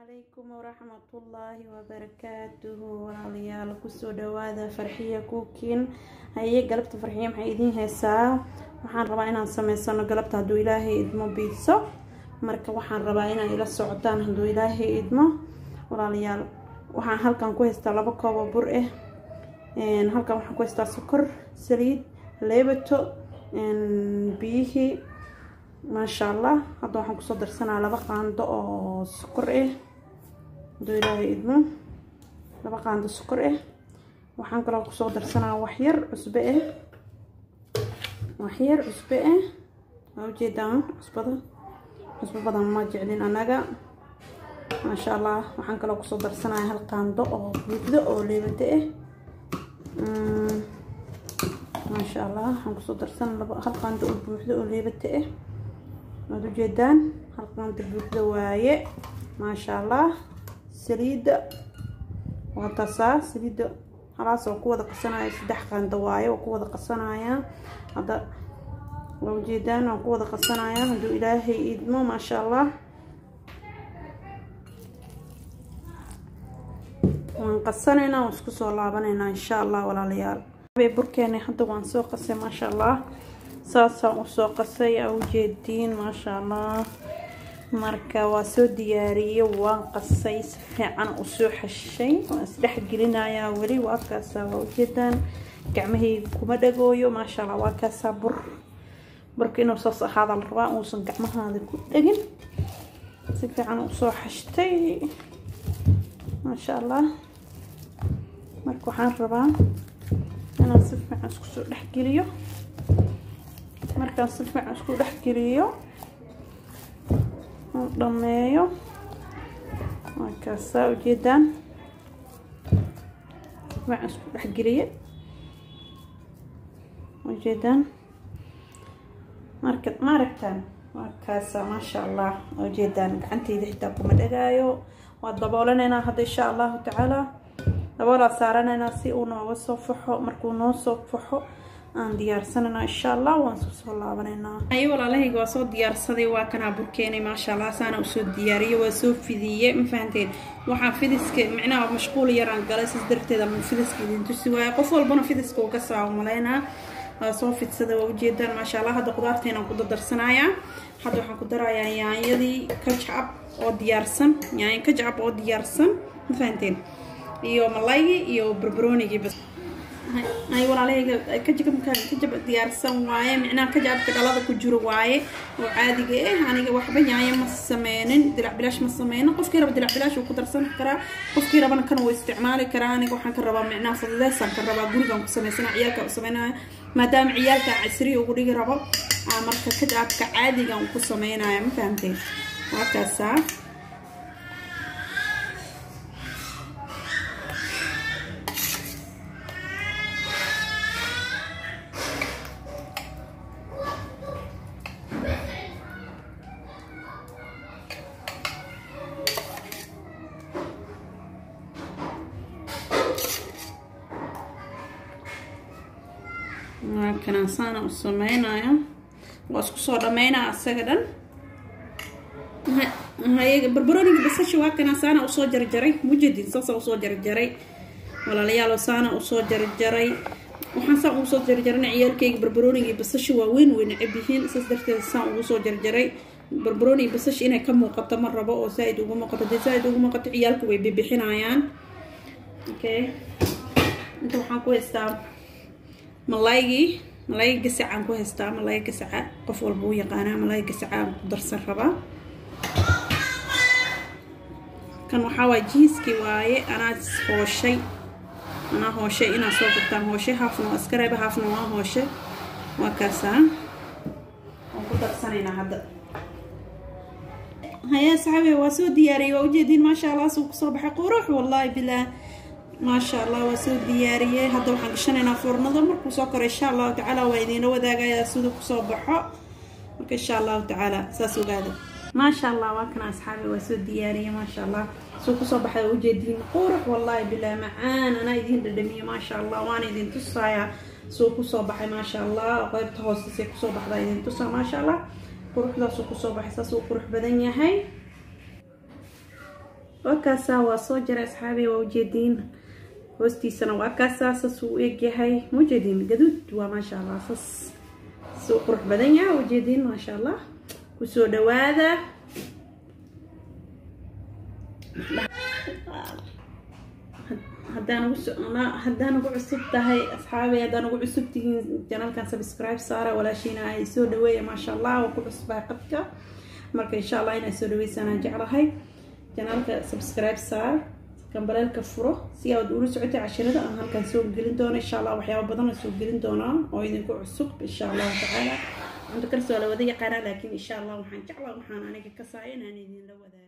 calaykum waraxmatullaahi wabarakaatuhu walaalayaal kusoo dhawaada farxiya kuukiin haye galabta farxiya maxay idiin haysaa waxaan rabaa inaan sameysano galabta hadduu ilaahay idmo biidso marka waxaan rabaa inaa ila socotaan hadduu ilaahay idmo walaalayaal waxaan halkan ku haystaa laba koobo bur ah halkan waxaan ku haystaa sokor saliid leebato biyihii maasha allah hadda waxaan kusoo darsanaa laba qaando oo sokor ah hadduu ilaahay idmo laba qaando sokor ah waxaan kaloo kusoo darsanaa waxyar cusbe ah waxyar cusbe ah waa ujeedaan cusbada cusbo badan ma jeclin anaga maasha allah waxaan kaloo kusoo darsanaya hal qaando oo buuxdo oo leebado ah maasha allah waxaan kusoo darsan hal qaando oo buuxdo oo leebata ah waad ujeedaan hal qaando buuxdo waaye maasha allah saliidda waa tasaa saliidda halaas oo ku wada qasanaya saddex qaando waaye oo ku wada qasanaya hadda waa ujeedaan waan ku wada qasanaya hadduu ilaahay idmo maasha allah waan qasanaynaa waan isku soo laabanaynaa insha allah walaalayaal burkeena hadda waan soo qasay maasha allah saasaan usoo qasay aa ujeediin maasha allah marka waa soo diyaariyey waan qasay si fiican usoo xashay waan isdhex gelinayaa weli waa kaasaa waa ujeedaan gacmahayga kuma dhagooyo maasha allah waa kaasaa bur burka inuu saas ahaada la rabaa uusan gacmahaada ku dhegin si fiican usoo xashtay maasha allah marka waxaan rabaa inaan si fiican isku soo dhexgeliyo markaan si fiican isku dhexgeliyo aan dhameeyo waa kaasaa ujeedaan si fiican isku dhexgeliye ujeedaan marka ma aragtaan waa kaasaa maasha allah ujeedaan gacanteyda xitaa kuma dhagaayo waa daboolanaynaa hadda insha allahu tacaala daboolaa saaranaynaa si uu nooga soo faxo markuu noo soo faxo aan diyaarsanayna insha allah waan soo soo laabanaynaa ayo walaalahayga waa soo diyaarsaday waa kanaa burkeenay maasha allah saana usoo diyaariyey waa soo fidiye ma fahanteen waxaa fidiska micnaha mashquul yaraan galay sis darteeda fidiska idin tusi waaye qof walbana fidiska uu ka saa malaynaa waa soo fidsada waa ujeedaan maasha allah hadda qudaarteenaan ku dardarsanayaa hadda waxaan ku darayaa yaanyadii kajcab oo diyaarsan yaanyo kajcab oo diyaarsan ma fahanteen iyo malaygii iyo barbaroonigii bas ay walaalahayga kajabka kajab diyaarsan waaye micnaha kajabka dhalada ku jiro waaye oo caadiga ah aniga waxba yaanyo ma sameynin dilac bilaash ma sameynin qofkii raba dilac bilaash uu ku darsan karaa qofkii rabana kan uu isticmaali karaa aniga waxaan ka rabaa micnaha fududeysaan ka rabaa gurigan ku sameysana ciyaalka u sameynaya maadaama ciyaalka casriya ugu dhigi rabo marka kajabka caadigan uu ku sameynaya ma fahamteen waa kaasaa kanaan saana u sameynaya waa isku soo dhameynaa asaga dhan haye barbarooniga basasha waa kanaa saana usoo jarjaray mujadin saasa usoo jarjaray walaalayaal saana usoo jarjaray waxaan saan ugu soo jarjarana ciyaalkayga barbarooniga basasha waa weyn way necab yihiin saas darteed saan ugu soo jarjaray barbarooniga basasha inay ka muuqato ma rabo oo saa-id ugu muuqato dee saa-id ugu muuqato ciyaalka way bibixinayaan okay inta waxaan ku haystaa malaygii malaayga gasacaan ku haystaa malaayga gasaca qof walba u yaqaanaa malaayga gasacaan ku darsan rabaa kan waxaa waa jiiskii waaye anaa hooshay anaa hooshay inaa soo gurtaan hooshay haafna waa iska reeba haafna waa hooshe waa kaasaa waan ku darsanaynaa hadda haya saxaabe waa soo diyaariyey waa ujeediin maasha allah suu kusoo baxay qurux wallaahi bilaah maasha allah waa soo diyaariyey hadda waxaan gashanaynaa foornada markuu soo koro insha allahu tacaala waa idiina wadaagayaa siduu kusoo baxo marka insha allahu tacaala saas ogaada maasha allah waa kana asxaabi waa soo diyaariyey maasha allah suu kusoo baxay waa ujeediin qurux wallaahi bilaa macaan anaa idiin dhadhamiye maasha allah waana idin tusayaa suu kusoo baxay maasha allah qeybta hoostasay kusoo baxdaa idin tusaa maasha allah quruxdaasuu kusoo baxay saasuu qurux badan yahay waa kaasaa waa soo jaray asxaabi waa ujeediin hoostiisana waa kaasaa sas uu egyahay ma ujeediin gaduud waa maasha allah sas suu qurux badan yahay ujeediin maasha allah kusoo dhawaada haddaan ugu haddaan ugu cusub tahay asxaabi haddaan ugu cusub tihiin janalkan subscribe saara walaashiina ay soo dhaweeya maasha allah waa ku cusbaa qadka marka insha allah inaa soo dhaweysanaan jeclahay janaalka subscribe saar kambaleelka furo si aad ula socotay cashirada aan halkan soo gelin doono insha allah waxyaaba badan soo gelin doonaa oo idinku cusub insha allahu tacaala cunto karsoo la wada yaqaanaa laakiin insha allah waxaan jeclaa waxaan aniga ka saaya inaan idinla wadaago